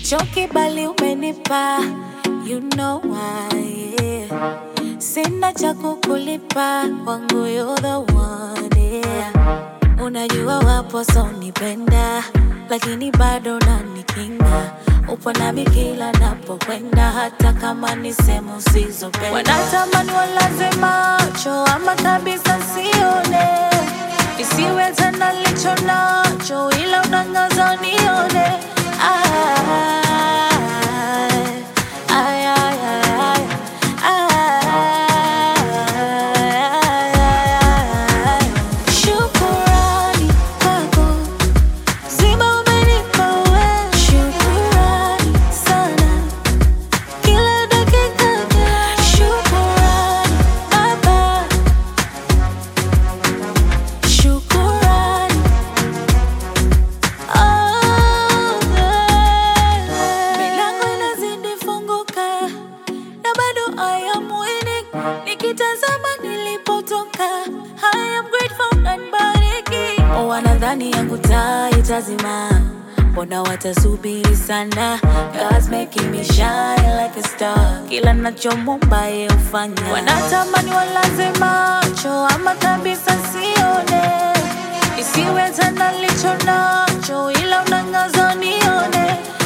sichoki bali umenipa you know why yeah. sina cha kukulipa wangu you're the one yeah. unajua wapo sonipenda lakini bado nanikinga upo nami kila napokwenda hata kama ni sehemu usizopenda wanatamani walaze macho ama kabisa sione isiwe tena licho nacho ila unangaza nione Ay, ay, ay, ay, ay. Shukurani kwako zima umenipa wewe. Shukurani sana kila dakika. Shukurani Baba, shukurani Oh, yeah. Milango inazidi funguka na bado I am winning. Nikitazama nilipotoka I am grateful and bariki. Wanadhani yangu taa itazima, mbona watasubiri sana? God's making me shine like a star. Kila nachomomba yeye hufanya. Wanatamani walaze macho ama kabisa sione isiwe tena licho nacho ila unangaza nione